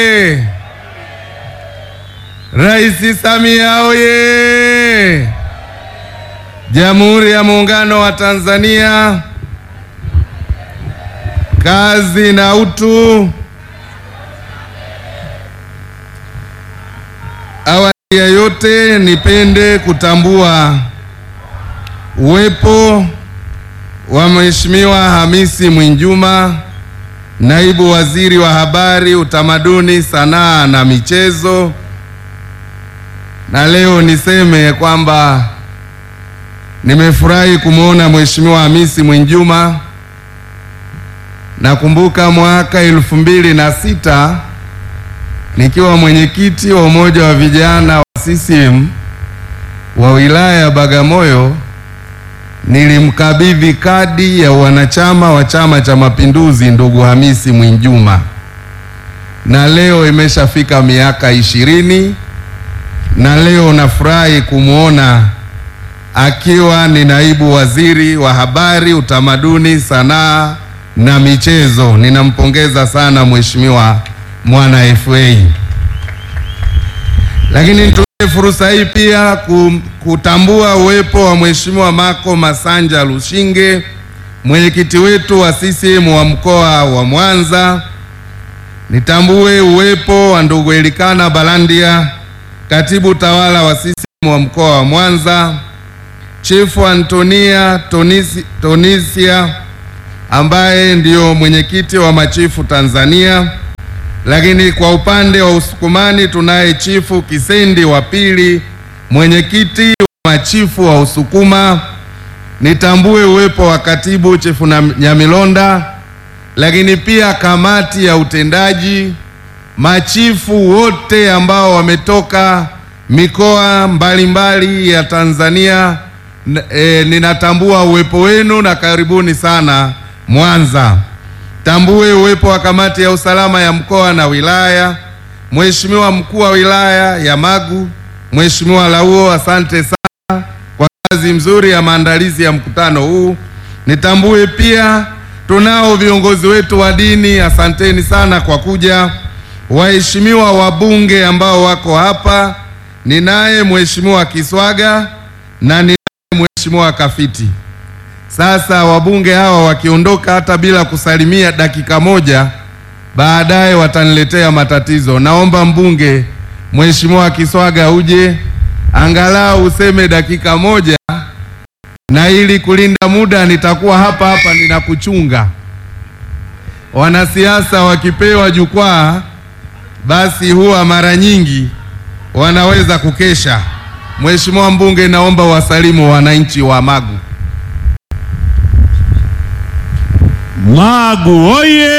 Rais Samia oye! Jamhuri ya Muungano wa Tanzania, kazi na utu. Awali ya yote, nipende kutambua uwepo wa Mheshimiwa Hamisi Mwinjuma, Naibu Waziri wa Habari, Utamaduni, Sanaa na Michezo. Na leo niseme kwamba nimefurahi kumwona Mheshimiwa Hamisi Mwinjuma. Nakumbuka mwaka elfu mbili na sita nikiwa mwenyekiti wa umoja wa vijana wa CCM wa wilaya ya Bagamoyo, nilimkabidhi kadi ya wanachama wa Chama cha Mapinduzi ndugu Hamisi Mwinjuma, na leo imeshafika miaka ishirini na leo nafurahi kumwona akiwa ni naibu waziri wa habari, utamaduni, sanaa na michezo. Ninampongeza sana mheshimiwa mwana FA. Lakini nitumie fursa hii pia kutambua uwepo wa mheshimiwa Mako Masanja Lushinge, mwenyekiti wetu wa CCM wa mkoa wa Mwanza. Nitambue uwepo wa ndugu Elikana Balandia, katibu tawala wa CCM wa mkoa wa Mwanza, Chifu Antonia Tonisi, Tonisia ambaye ndio mwenyekiti wa machifu Tanzania. Lakini kwa upande wa Usukumani tunaye Chifu Kisendi wa pili, mwenyekiti wa machifu wa Usukuma. Nitambue uwepo wa katibu Chifu Nyamilonda, lakini pia kamati ya utendaji, machifu wote ambao wametoka mikoa mbalimbali mbali ya Tanzania. E, ninatambua uwepo wenu na karibuni sana Mwanza. Tambue uwepo wa kamati ya usalama ya mkoa na wilaya, Mheshimiwa mkuu wa wilaya ya Magu, Mheshimiwa Lauo, asante sana kwa kazi nzuri ya maandalizi ya mkutano huu. Nitambue pia tunao viongozi wetu wa dini, asanteni sana kwa kuja. Waheshimiwa wabunge ambao wako hapa, ninaye Mheshimiwa Kiswaga na ninaye Mheshimiwa Kafiti. Sasa wabunge hawa wakiondoka hata bila kusalimia dakika moja, baadaye wataniletea matatizo. Naomba mbunge Mheshimiwa Kiswaga uje angalau useme dakika moja, na ili kulinda muda nitakuwa hapa hapa ninakuchunga. Wanasiasa wakipewa jukwaa, basi huwa mara nyingi wanaweza kukesha. Mheshimiwa mbunge, naomba wasalimu wananchi wa Magu. Magu oye!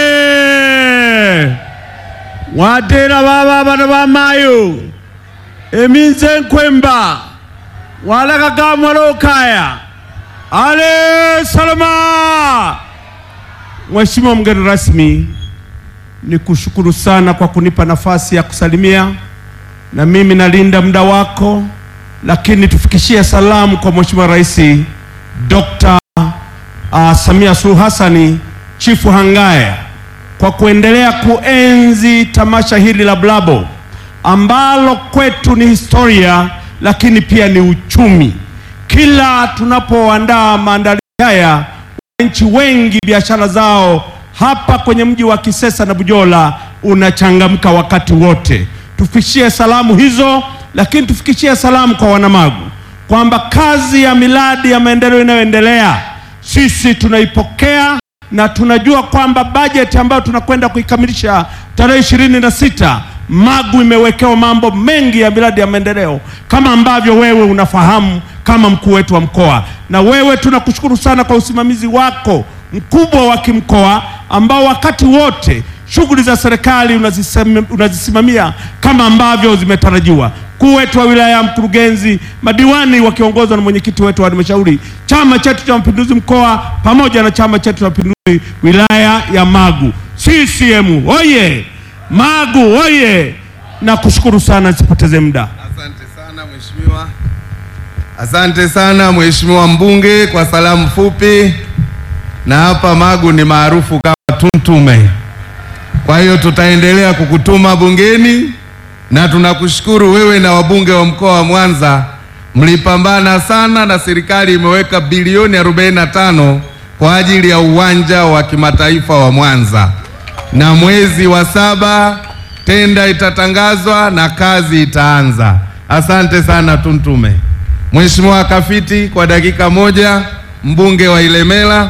Watera baba bana bamayo eminze nkwemba walakaga mwalokaya ale salama. Mheshimiwa mgeni rasmi, ni kushukuru sana kwa kunipa nafasi ya kusalimia, na mimi nalinda muda wako, lakini tufikishie salamu kwa Mheshimiwa Rais Dr. Uh, Samia Suluhu Hassani Chifu Hangaya kwa kuendelea kuenzi tamasha hili la Blabo ambalo kwetu ni historia lakini pia ni uchumi. Kila tunapoandaa maandalizi haya, wananchi wengi biashara zao hapa kwenye mji wa Kisesa na Bujola unachangamka wakati wote. Tufikishie salamu hizo, lakini tufikishie salamu kwa wanamagu kwamba kazi ya miradi ya maendeleo inayoendelea sisi tunaipokea na tunajua kwamba bajeti ambayo tunakwenda kuikamilisha tarehe ishirini na sita Magu imewekewa mambo mengi ya miradi ya maendeleo kama ambavyo wewe unafahamu kama mkuu wetu wa mkoa, na wewe tunakushukuru sana kwa usimamizi wako mkubwa wa kimkoa ambao wakati wote shughuli za serikali unazisimamia kama ambavyo zimetarajiwa. Mkuu wetu wa wilaya, mkurugenzi, madiwani wakiongozwa na mwenyekiti wetu wa halmashauri, chama chetu cha mapinduzi mkoa pamoja na chama chetu cha mapinduzi wilaya ya Magu. CCM oye! Magu oye! Na kushukuru sana, nisipoteze muda. Asante sana mheshimiwa. Asante sana mheshimiwa mbunge kwa salamu fupi, na hapa Magu ni maarufu kama Tuntume. Kwa hiyo tutaendelea kukutuma bungeni na tunakushukuru wewe na wabunge wa mkoa wa Mwanza, mlipambana sana na serikali imeweka bilioni 45 kwa ajili ya uwanja wa kimataifa wa Mwanza, na mwezi wa saba tenda itatangazwa na kazi itaanza. Asante sana Tuntume. Mheshimiwa Kafiti, kwa dakika moja, mbunge wa Ilemela.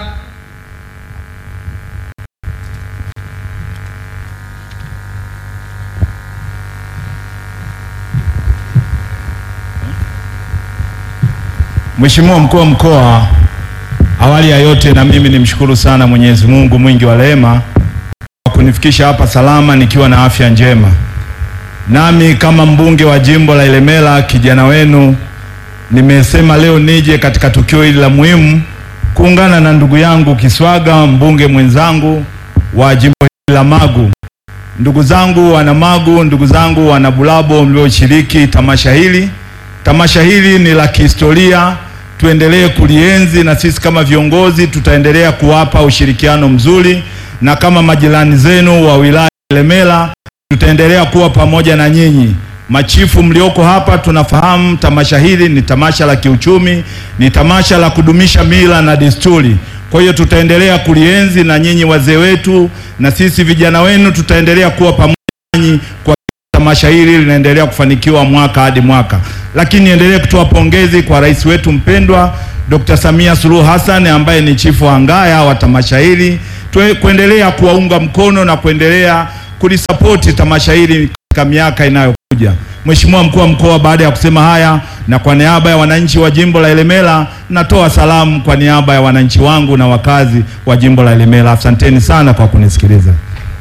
Mheshimiwa mkuu wa mkoa, awali ya yote na mimi nimshukuru sana Mwenyezi Mungu mwingi wa rehema kwa kunifikisha hapa salama nikiwa na afya njema. Nami kama mbunge wa jimbo la Ilemela, kijana wenu, nimesema leo nije katika tukio hili la muhimu kuungana na ndugu yangu Kiswaga, mbunge mwenzangu wa jimbo hili la Magu. Ndugu zangu wana Magu, ndugu zangu wana Bulabo mlioshiriki tamasha hili. Tamasha hili ni la kihistoria, tuendelee kulienzi na sisi kama viongozi tutaendelea kuwapa ushirikiano mzuri, na kama majirani zenu wa wilaya ya Ilemela tutaendelea kuwa pamoja na nyinyi. Machifu mlioko hapa, tunafahamu tamasha hili ni tamasha la kiuchumi, ni tamasha la kudumisha mila na desturi. Kwa hiyo tutaendelea kulienzi na nyinyi wazee wetu, na sisi vijana wenu tutaendelea kuwa pamoja nanyi kwa tamasha hili linaendelea kufanikiwa mwaka hadi mwaka. Lakini niendelee kutoa pongezi kwa rais wetu mpendwa Dr. Samia Suluhu Hassan ambaye ni chifu wa ngaya wa tamasha hili, Tue- kuendelea kuwaunga mkono na kuendelea kulisapoti tamasha hili katika miaka inayokuja. Mheshimiwa mkuu wa mkoa, baada ya kusema haya na kwa niaba ya wananchi wa jimbo la Ilemela, natoa salamu kwa niaba ya wananchi wangu na wakazi wa jimbo la Ilemela. Asanteni sana kwa kunisikiliza.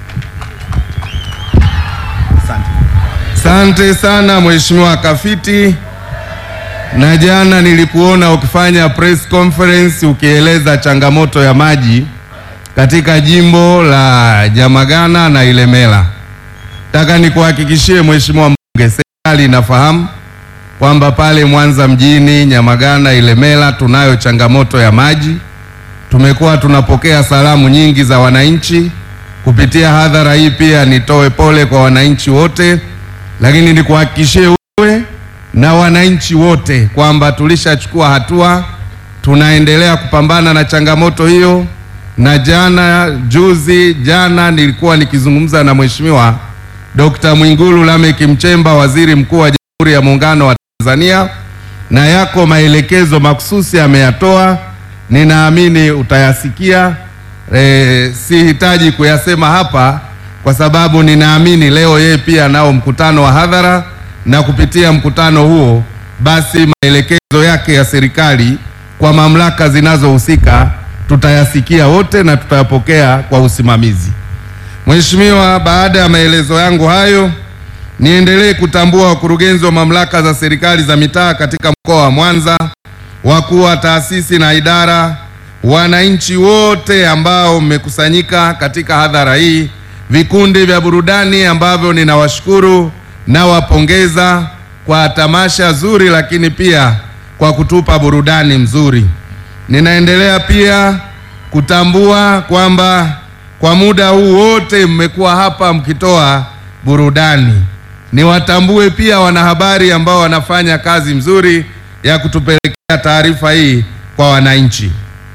Asante sana Mheshimiwa Kafiti, na jana nilikuona ukifanya press conference ukieleza changamoto ya maji katika jimbo la Nyamagana na Ilemela. Nataka nikuhakikishie Mheshimiwa mbunge, serikali inafahamu kwamba pale Mwanza mjini, Nyamagana, Ilemela tunayo changamoto ya maji. Tumekuwa tunapokea salamu nyingi za wananchi kupitia hadhara hii. Pia nitoe pole kwa wananchi wote, lakini nikuhakikishie wewe na wananchi wote kwamba tulishachukua hatua, tunaendelea kupambana na changamoto hiyo. Na jana juzi jana nilikuwa nikizungumza na Mheshimiwa Dr. Mwigulu Lameck Nchemba, waziri mkuu wa Jamhuri ya Muungano wa Tanzania, na yako maelekezo makususi ameyatoa, ninaamini utayasikia. E, sihitaji kuyasema hapa kwa sababu ninaamini leo yeye pia nao mkutano wa hadhara, na kupitia mkutano huo basi maelekezo yake ya serikali kwa mamlaka zinazohusika tutayasikia wote na tutayapokea kwa usimamizi. Mheshimiwa, baada ya maelezo yangu hayo, niendelee kutambua wakurugenzi wa mamlaka za serikali za mitaa katika mkoa wa Mwanza, wakuu wa taasisi na idara, wananchi wote ambao mmekusanyika katika hadhara hii, vikundi vya burudani ambavyo ninawashukuru na wapongeza kwa tamasha zuri, lakini pia kwa kutupa burudani mzuri. Ninaendelea pia kutambua kwamba kwa muda huu wote mmekuwa hapa mkitoa burudani. Niwatambue pia wanahabari ambao wanafanya kazi mzuri ya kutupelekea taarifa hii kwa wananchi.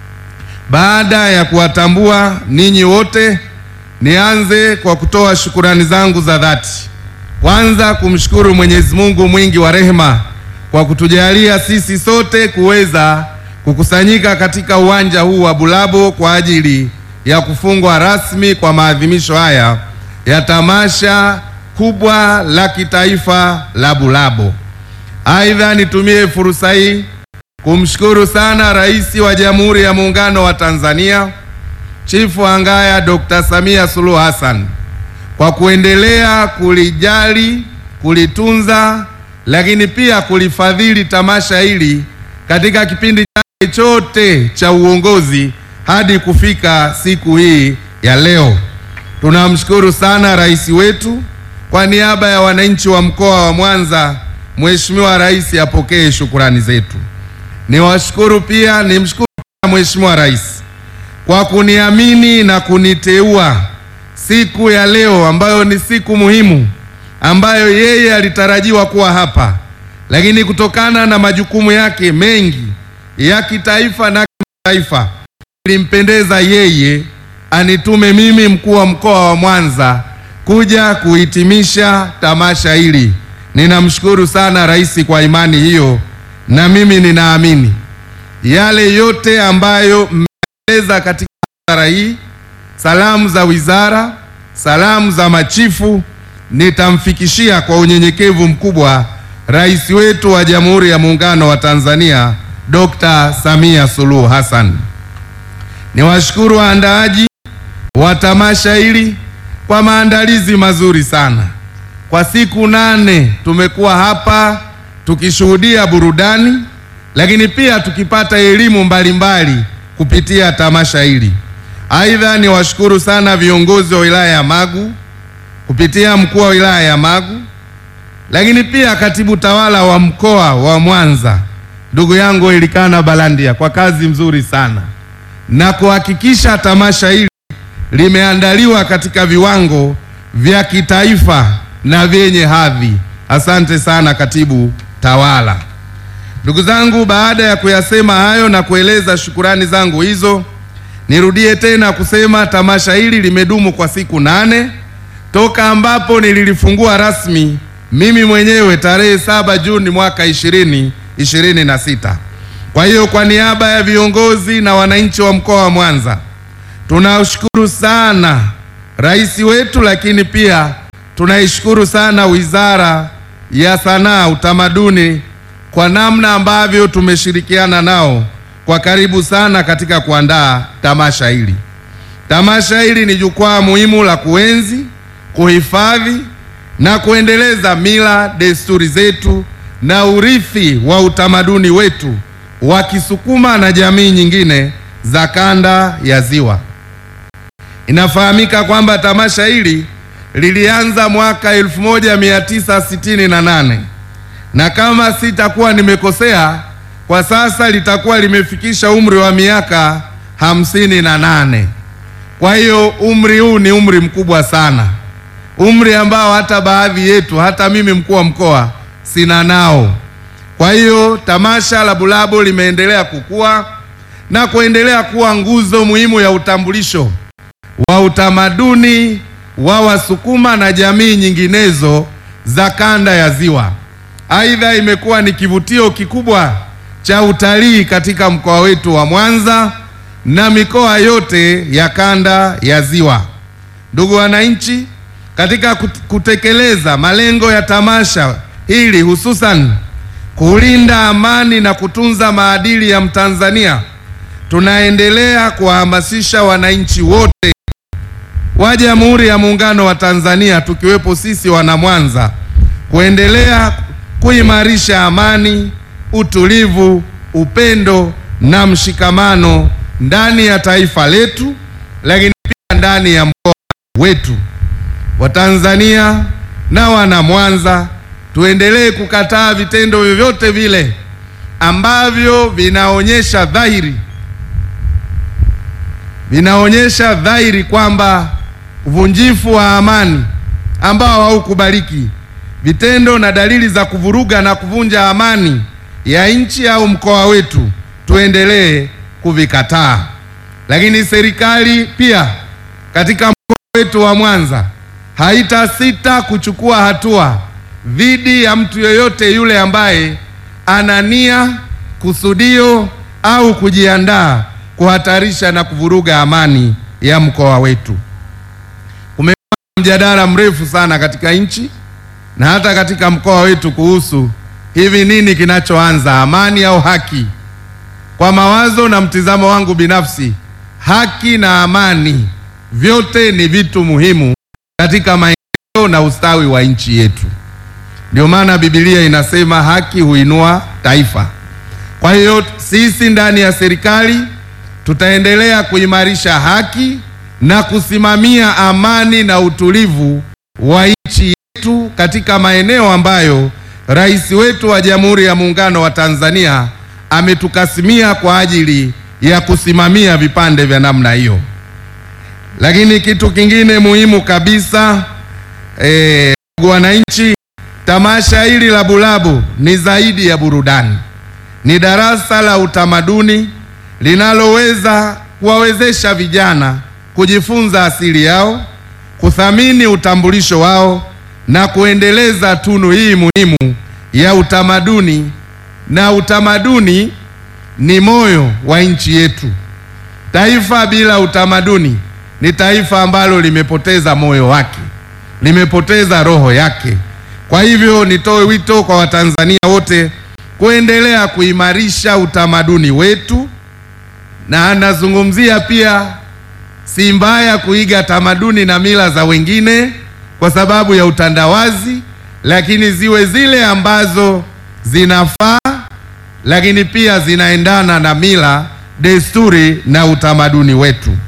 Baada ya kuwatambua ninyi wote, nianze kwa kutoa shukurani zangu za dhati. Kwanza kumshukuru Mwenyezi Mungu mwingi wa rehema kwa kutujalia sisi sote kuweza kukusanyika katika uwanja huu wa Bulabo kwa ajili ya kufungwa rasmi kwa maadhimisho haya ya tamasha kubwa la kitaifa la Bulabo. Aidha, nitumie fursa hii kumshukuru sana Rais wa Jamhuri ya Muungano wa Tanzania Chifu wa Ngaya Dr. Samia Suluhu Hassan kwa kuendelea kulijali, kulitunza, lakini pia kulifadhili tamasha hili katika kipindi chake chote cha uongozi hadi kufika siku hii ya leo. Tunamshukuru sana rais wetu. Kwa niaba ya wananchi wa mkoa wa Mwanza, Mheshimiwa Rais apokee shukurani zetu. Niwashukuru pia, nimshukuru pia Mheshimiwa Rais kwa kuniamini na kuniteua siku ya leo ambayo ni siku muhimu ambayo yeye alitarajiwa kuwa hapa, lakini kutokana na majukumu yake mengi ya kitaifa na kimataifa, ilimpendeza yeye anitume mimi mkuu wa mkoa wa Mwanza kuja kuhitimisha tamasha hili. Ninamshukuru sana rais kwa imani hiyo, na mimi ninaamini yale yote ambayo mmeeleza katika hadhara hii, salamu za wizara, salamu za machifu, nitamfikishia kwa unyenyekevu mkubwa rais wetu wa Jamhuri ya Muungano wa Tanzania Dr. Samia Suluhu Hassan. Niwashukuru waandaaji wa tamasha hili kwa maandalizi mazuri sana. Kwa siku nane tumekuwa hapa tukishuhudia burudani, lakini pia tukipata elimu mbalimbali kupitia tamasha hili. Aidha, niwashukuru sana viongozi wa wilaya ya Magu kupitia mkuu wa wilaya ya Magu, lakini pia katibu tawala wa mkoa wa Mwanza ndugu yangu Elikana Balandia kwa kazi mzuri sana na kuhakikisha tamasha hili limeandaliwa katika viwango vya kitaifa na vyenye hadhi. Asante sana katibu tawala. Ndugu zangu, baada ya kuyasema hayo na kueleza shukurani zangu hizo, nirudie tena kusema tamasha hili limedumu kwa siku nane toka ambapo nililifungua rasmi mimi mwenyewe tarehe saba Juni mwaka ishirini ishirini na sita. Kwa hiyo kwa niaba ya viongozi na wananchi wa mkoa wa Mwanza tunashukuru sana rais wetu, lakini pia tunaishukuru sana Wizara ya Sanaa, Utamaduni kwa namna ambavyo tumeshirikiana nao kwa karibu sana katika kuandaa tamasha hili. Tamasha hili ni jukwaa muhimu la kuenzi, kuhifadhi na kuendeleza mila, desturi zetu na urithi wa utamaduni wetu wa Kisukuma na jamii nyingine za kanda ya Ziwa. Inafahamika kwamba tamasha hili lilianza mwaka 1968 na kama sitakuwa nimekosea, kwa sasa litakuwa limefikisha umri wa miaka hamsini na nane. Kwa hiyo umri huu ni umri mkubwa sana, umri ambao hata baadhi yetu, hata mimi mkuu wa mkoa sina nao. Kwa hiyo tamasha la Bulabo limeendelea kukua na kuendelea kuwa nguzo muhimu ya utambulisho wa utamaduni wa Wasukuma na jamii nyinginezo za kanda ya Ziwa. Aidha, imekuwa ni kivutio kikubwa cha utalii katika mkoa wetu wa Mwanza na mikoa yote ya kanda ya Ziwa. Ndugu wananchi, katika kutekeleza malengo ya tamasha hili hususan kulinda amani na kutunza maadili ya Mtanzania, tunaendelea kuwahamasisha wananchi wote wa Jamhuri ya Muungano wa Tanzania tukiwepo sisi wana Mwanza kuendelea kuimarisha amani, utulivu, upendo na mshikamano ndani ya taifa letu, lakini pia ndani ya mkoa wetu. Watanzania na wana Mwanza tuendelee kukataa vitendo vyovyote vile ambavyo vinaonyesha dhahiri vinaonyesha dhahiri kwamba uvunjifu wa amani ambao haukubaliki, vitendo na dalili za kuvuruga na kuvunja amani ya nchi au mkoa wetu tuendelee kuvikataa. Lakini serikali pia katika mkoa wetu wa Mwanza haitasita kuchukua hatua dhidi ya mtu yeyote yule ambaye ana nia, kusudio au kujiandaa kuhatarisha na kuvuruga amani ya mkoa wetu. Kumekuwa mjadala mrefu sana katika nchi na hata katika mkoa wetu kuhusu hivi nini kinachoanza, amani au haki? Kwa mawazo na mtizamo wangu binafsi, haki na amani vyote ni vitu muhimu katika maendeleo na ustawi wa nchi yetu. Ndio maana Biblia inasema haki huinua taifa. Kwa hiyo sisi ndani ya serikali tutaendelea kuimarisha haki na kusimamia amani na utulivu wa nchi yetu katika maeneo ambayo rais wetu wa Jamhuri ya Muungano wa Tanzania ametukasimia kwa ajili ya kusimamia vipande vya namna hiyo. Lakini kitu kingine muhimu kabisa eh, ndugu wananchi, tamasha hili la Bulabu ni zaidi ya burudani, ni darasa la utamaduni linaloweza kuwawezesha vijana kujifunza asili yao, kuthamini utambulisho wao na kuendeleza tunu hii muhimu ya utamaduni. Na utamaduni ni moyo wa nchi yetu. Taifa bila utamaduni ni taifa ambalo limepoteza moyo wake, limepoteza roho yake. Kwa hivyo nitoe wito kwa Watanzania wote kuendelea kuimarisha utamaduni wetu, na anazungumzia pia, si mbaya kuiga tamaduni na mila za wengine kwa sababu ya utandawazi, lakini ziwe zile ambazo zinafaa, lakini pia zinaendana na mila, desturi na utamaduni wetu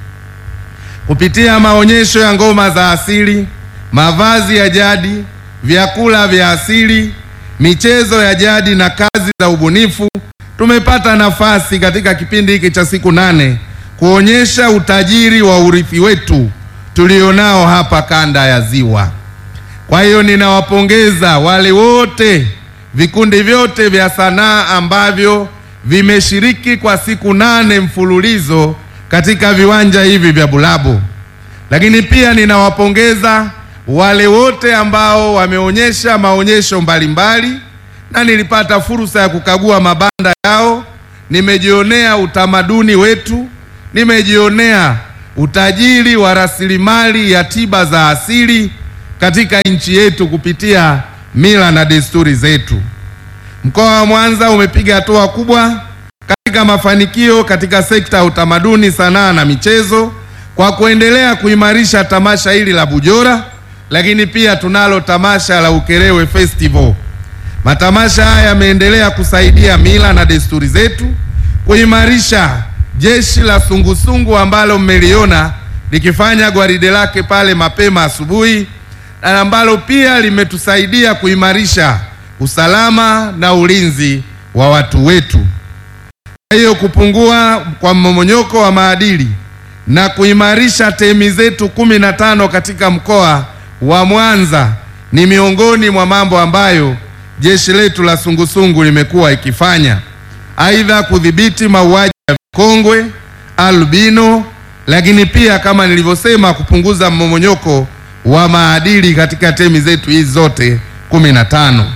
kupitia maonyesho ya ngoma za asili, mavazi ya jadi, vyakula vya asili, michezo ya jadi na kazi za ubunifu. Tumepata nafasi katika kipindi hiki cha siku nane kuonyesha utajiri wa urithi wetu tulionao hapa kanda ya Ziwa. Kwa hiyo ninawapongeza wale wote, vikundi vyote vya sanaa ambavyo vimeshiriki kwa siku nane mfululizo katika viwanja hivi vya Bulabu. Lakini pia ninawapongeza wale wote ambao wameonyesha maonyesho mbalimbali, na nilipata fursa ya kukagua mabanda yao, nimejionea utamaduni wetu, nimejionea utajiri wa rasilimali ya tiba za asili katika nchi yetu kupitia mila na desturi zetu. Mkoa wa Mwanza umepiga hatua kubwa katika mafanikio katika sekta ya utamaduni, sanaa na michezo kwa kuendelea kuimarisha tamasha hili la Bujora, lakini pia tunalo tamasha la Ukerewe Festival. Matamasha haya yameendelea kusaidia mila na desturi zetu, kuimarisha jeshi la sungusungu ambalo mmeliona likifanya gwaride lake pale mapema asubuhi, na ambalo pia limetusaidia kuimarisha usalama na ulinzi wa watu wetu. Kwa hiyo kupungua kwa mmomonyoko wa maadili na kuimarisha temi zetu kumi na tano katika mkoa wa Mwanza ni miongoni mwa mambo ambayo jeshi letu la sungusungu limekuwa ikifanya. Aidha, kudhibiti mauaji ya vikongwe, albino, lakini pia kama nilivyosema, kupunguza mmomonyoko wa maadili katika temi zetu hizi zote kumi na tano.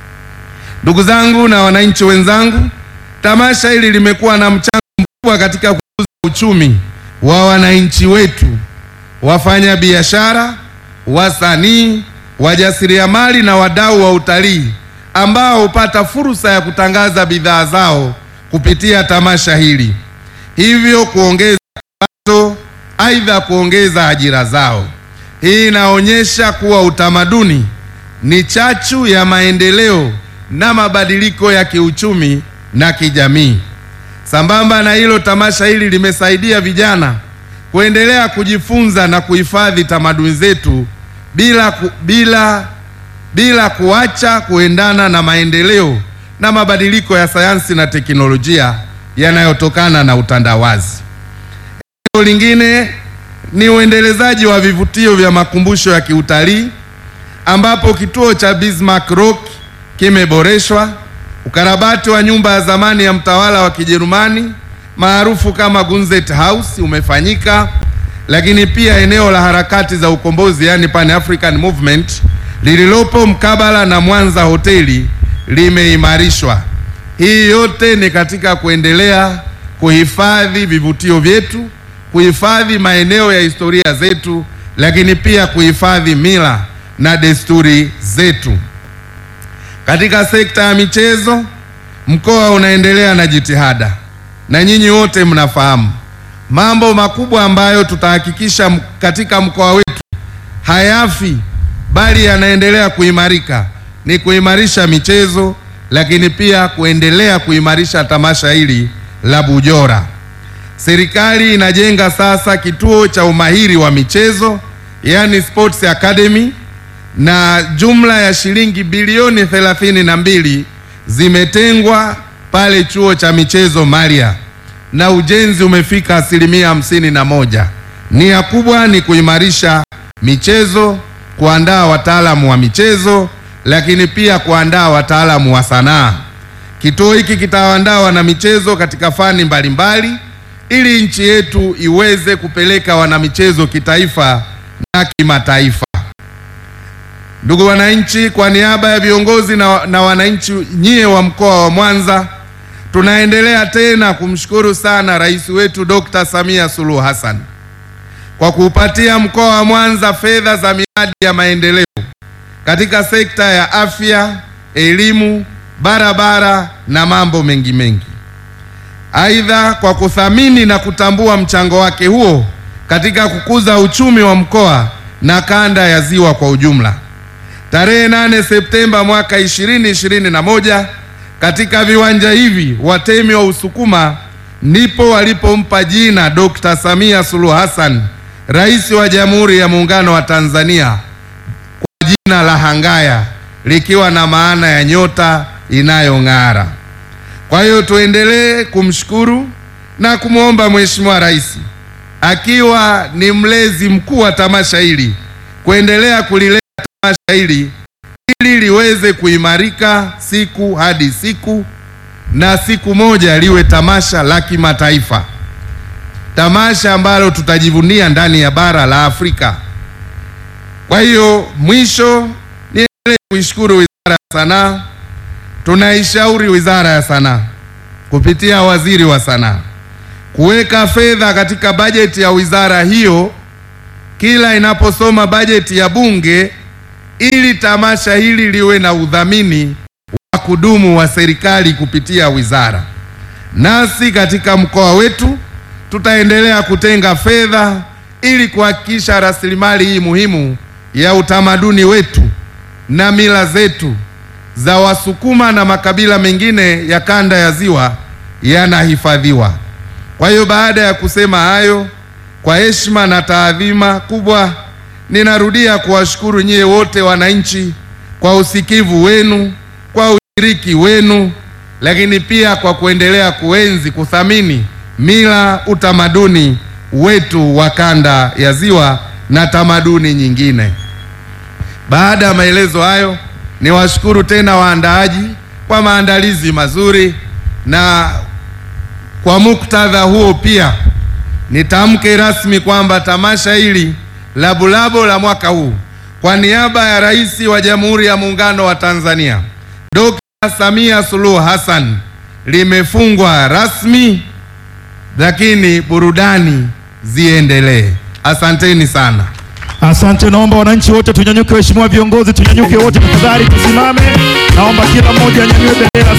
Ndugu zangu na wananchi wenzangu, tamasha hili limekuwa na mchango mkubwa katika kukuza uchumi wa wananchi wetu, wafanya biashara, wasanii, wajasiriamali na wadau wa utalii ambao hupata fursa ya kutangaza bidhaa zao kupitia tamasha hili, hivyo kuongeza kipato, aidha kuongeza ajira zao. Hii inaonyesha kuwa utamaduni ni chachu ya maendeleo na mabadiliko ya kiuchumi na kijamii. Sambamba na hilo, tamasha hili limesaidia vijana kuendelea kujifunza na kuhifadhi tamaduni zetu bila, ku, bila, bila kuacha kuendana na maendeleo na mabadiliko ya sayansi na teknolojia yanayotokana na utandawazi. Eneo lingine ni uendelezaji wa vivutio vya makumbusho ya kiutalii ambapo kituo cha Bismarck Rock kimeboreshwa, ukarabati wa nyumba ya zamani ya mtawala wa Kijerumani maarufu kama Gunzet House umefanyika, lakini pia eneo la harakati za ukombozi yani Pan African Movement lililopo mkabala na Mwanza hoteli limeimarishwa. Hii yote ni katika kuendelea kuhifadhi vivutio vyetu, kuhifadhi maeneo ya historia zetu, lakini pia kuhifadhi mila na desturi zetu. Katika sekta ya michezo, mkoa unaendelea na jitihada, na nyinyi wote mnafahamu mambo makubwa ambayo tutahakikisha katika mkoa wetu hayafi bali yanaendelea kuimarika, ni kuimarisha michezo, lakini pia kuendelea kuimarisha tamasha hili la Bujora. Serikali inajenga sasa kituo cha umahiri wa michezo, yani Sports Academy na jumla ya shilingi bilioni thelathini na mbili zimetengwa pale chuo cha michezo Maria, na ujenzi umefika asilimia hamsini na moja. Nia kubwa ni kuimarisha michezo, kuandaa wataalamu wa michezo, lakini pia kuandaa wataalamu wa sanaa. Kituo hiki kitawaandaa wanamichezo katika fani mbalimbali ili nchi yetu iweze kupeleka wanamichezo kitaifa na kimataifa. Ndugu wananchi, kwa niaba ya viongozi na, na wananchi nyie wa mkoa wa Mwanza, tunaendelea tena kumshukuru sana rais wetu Dr. Samia Suluhu Hassan kwa kuupatia mkoa wa Mwanza fedha za miradi ya maendeleo katika sekta ya afya, elimu, barabara na mambo mengi mengi. Aidha, kwa kuthamini na kutambua mchango wake huo katika kukuza uchumi wa mkoa na kanda ya Ziwa kwa ujumla. Tarehe 8 Septemba mwaka 2021 katika viwanja hivi watemi wa Usukuma ndipo walipompa jina Dr. Samia Suluhu Hassan, Rais wa Jamhuri ya Muungano wa Tanzania kwa jina la Hangaya likiwa na maana ya nyota inayong'ara. Kwa hiyo tuendelee kumshukuru na kumwomba Mheshimiwa Rais akiwa ni mlezi mkuu wa tamasha hili kuendelea kulilea tamasha hili ili liweze kuimarika siku hadi siku na siku moja liwe tamasha la kimataifa, tamasha ambalo tutajivunia ndani ya bara la Afrika. Kwa hiyo mwisho, niendelee kuishukuru Wizara ya Sanaa. Tunaishauri Wizara ya Sanaa kupitia Waziri wa Sanaa kuweka fedha katika bajeti ya wizara hiyo kila inaposoma bajeti ya Bunge ili tamasha hili liwe na udhamini wa kudumu wa serikali kupitia wizara. Nasi katika mkoa wetu tutaendelea kutenga fedha ili kuhakikisha rasilimali hii muhimu ya utamaduni wetu na mila zetu za Wasukuma na makabila mengine ya kanda ya Ziwa yanahifadhiwa. Kwa hiyo baada ya kusema hayo, kwa heshima na taadhima kubwa, ninarudia kuwashukuru nyie wote wananchi kwa usikivu wenu, kwa ushiriki wenu, lakini pia kwa kuendelea kuenzi, kuthamini mila, utamaduni wetu wa kanda ya Ziwa na tamaduni nyingine. Baada ya maelezo hayo, niwashukuru tena waandaaji kwa maandalizi mazuri na kwa muktadha huo pia nitamke rasmi kwamba tamasha hili la Bulabo la mwaka huu kwa niaba ya Rais wa Jamhuri ya Muungano wa Tanzania Dr. Samia Suluhu Hassan limefungwa rasmi, lakini burudani ziendelee. Asanteni sana. Asante, naomba wananchi wote tunyanyuke, waheshimiwa viongozi tunyanyuke wote tafadhali, tusimame. Naomba kila mmoja anyanyue bendera.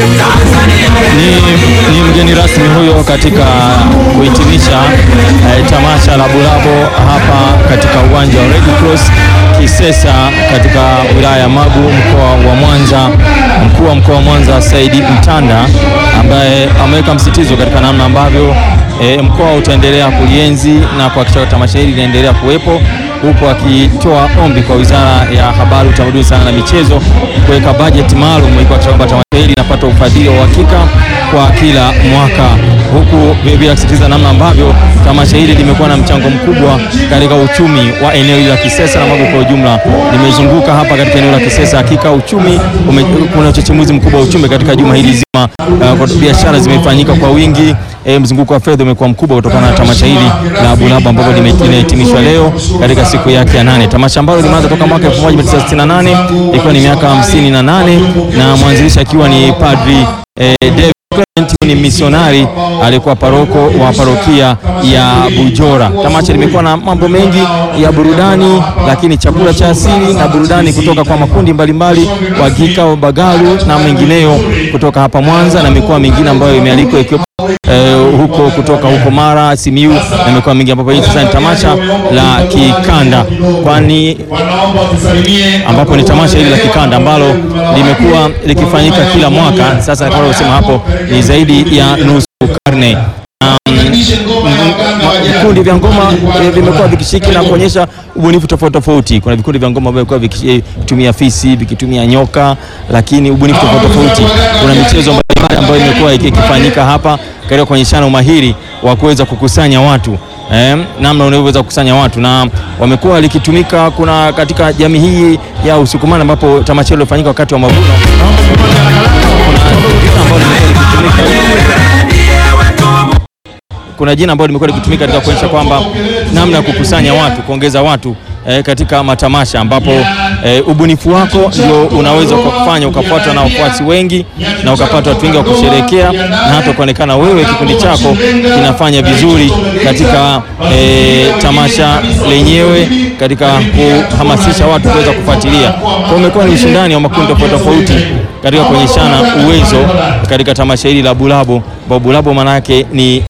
Ni, ni mgeni rasmi huyo katika kuhitimisha eh, tamasha la Bulabo hapa katika uwanja wa Red Cross Kisesa katika wilaya ya Magu mkoa wa Mwanza. Mkuu wa mkoa wa Mwanza Saidi Mtanda ambaye ameweka msitizo katika namna ambavyo eh, mkoa utaendelea kulienzi na kuhakikisha tamasha hili linaendelea kuwepo huku akitoa ombi kwa Wizara ya Habari, Utamaduni, Sanaa na Michezo kuweka bajeti maalum ili kuhakikisha kwamba tamasha hili linapata ufadhili wa uhakika kwa kila mwaka, huku vilevile akisisitiza namna ambavyo tamasha hili limekuwa na mchango mkubwa katika uchumi wa eneo hili la Kisesa na Magu kwa ujumla. Nimezunguka hapa katika eneo la Kisesa, hakika uchumi ume, kuna uchechemuzi mkubwa wa uchumi katika juma hili zima. Uh, biashara zimefanyika kwa wingi. E, mzunguko wa fedha umekuwa mkubwa kutokana na tamasha hili la Bulabo ambapo limehitimishwa leo katika siku yake ya nane. Tamasha ambalo limeanza toka mwaka 1968 ikiwa ni miaka 58 na mwanzilishi akiwa ni Padri e, David Clement ni misionari alikuwa paroko wa parokia ya Bujora. Tamasha limekuwa na mambo mengi ya burudani, lakini chakula cha asili na burudani kutoka kwa makundi mbalimbali Wagika, Bagalu na mengineyo kutoka hapa Mwanza na mikoa mingine ambayo imealikwa ikiwa Eh, huko kutoka huko Mara, Simiu na mikoa mingi ambapo hii sasa ni tamasha la kikanda, kwani ambapo ni tamasha hili la kikanda ambalo limekuwa likifanyika kila mwaka sasa, kama ulivyosema hapo, ni zaidi ya nusu karne. Vikundi vya ngoma eh, vimekuwa vikishiriki na kuonyesha ubunifu tofauti tofauti. Kuna vikundi vya ngoma ambavyo vimekuwa vikitumia fisi, vikitumia nyoka, lakini ubunifu tofauti tofauti. Kuna michezo mbalimbali ambayo imekuwa ikifanyika hapa katika kuonyeshana umahiri wa kuweza kukusanya watu eh, namna unavyoweza kukusanya watu na wamekuwa likitumika kuna katika jamii hii ya Usukumani ambapo tamasha hilo lilifanyika wakati wa mavuno. Kuna jina ambalo limekuwa likitumika katika kuonyesha kwamba namna ya kukusanya watu, kuongeza watu eh, katika matamasha ambapo eh, ubunifu wako ndio unaweza kufanya ukafuatwa na wafuasi wengi na ukapata watu wengi wa kusherehekea na hata kuonekana wewe kikundi chako kinafanya vizuri katika eh, tamasha lenyewe katika kuhamasisha watu kuweza kufuatilia. Kwa hiyo umekuwa ni ushindani wa makundi tofauti tofauti katika kuonyeshana uwezo katika tamasha hili la Bulabo, ambao Bulabo maana yake ni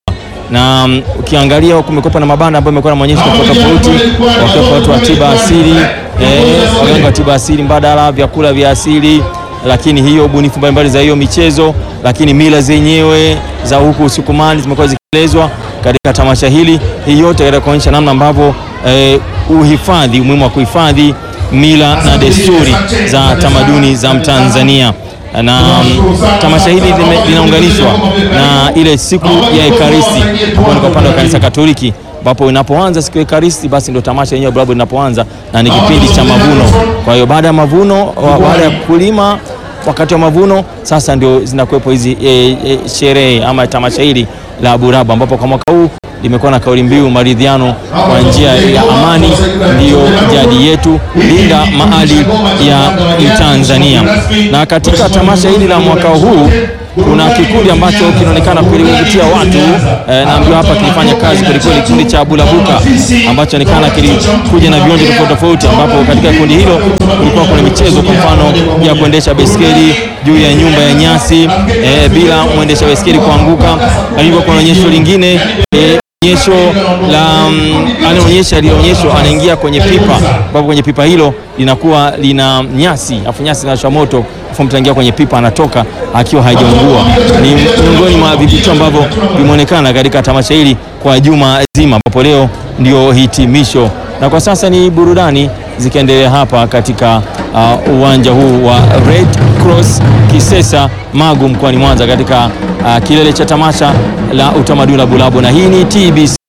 na um, ukiangalia kumekuwa na mabanda ambayo yamekuwa na maonyesho tofauti tofauti, wakiwepo watu wa tiba asili eh, waganga wa tiba asili mbadala, vyakula vya asili, lakini hiyo ubunifu mbalimbali za hiyo michezo, lakini mila zenyewe za huku Usukumani zimekuwa zikielezwa katika tamasha hili. Hii yote katika kuonyesha namna ambavyo eh, uhifadhi, umuhimu wa kuhifadhi mila na desturi za tamaduni za Mtanzania na um, tamasha hili lime- linaunganishwa na ile siku ya Ekaristi ambayo ni kwa upande wa kanisa Katoliki, ambapo inapoanza siku ya Ekaristi basi ndio tamasha yenyewe Bulabo linapoanza na ni kipindi cha mavuno. Kwa hiyo baada ya mavuno, wa- baada ya kulima, wakati wa mavuno sasa ndio zinakuwepo hizi e, e, sherehe ama tamasha hili la Bulabo, ambapo kwa mwaka huu limekuwa na kauli mbiu maridhiano kwa njia ya amani ndiyo jadi yetu, linda maadili ya Mtanzania. Na katika tamasha hili la mwaka huu kuna kikundi ambacho kinaonekana kuvutia watu eh, naambiwa hapa kilifanya kazi kwelikweli, kikundi cha Bulabuka ambacho onekana kilikuja na vionjo tofauti tofauti, ambapo katika kundi hilo kulikuwa kuna michezo, kwa mfano ya kuendesha baiskeli juu ya nyumba ya nyasi eh, bila mwendesha baiskeli kuanguka, lakini kuna onyesho lingine eh, onyesho la mm, anaonyesha linaonyeshwa anaingia kwenye pipa ambapo kwenye pipa hilo linakuwa lina nyasi afu nyasi zinawashwa moto afu mtu anaingia kwenye pipa anatoka akiwa hajaungua. Ni miongoni mwa vivutio ambavyo vimeonekana katika tamasha hili kwa juma zima, ambapo leo ndio hitimisho, na kwa sasa ni burudani zikiendelea hapa katika uh, uwanja huu wa Red Cross Kisesa Magu mkoani Mwanza katika uh, kilele cha tamasha la utamaduni la Bulabo, na hii ni TBC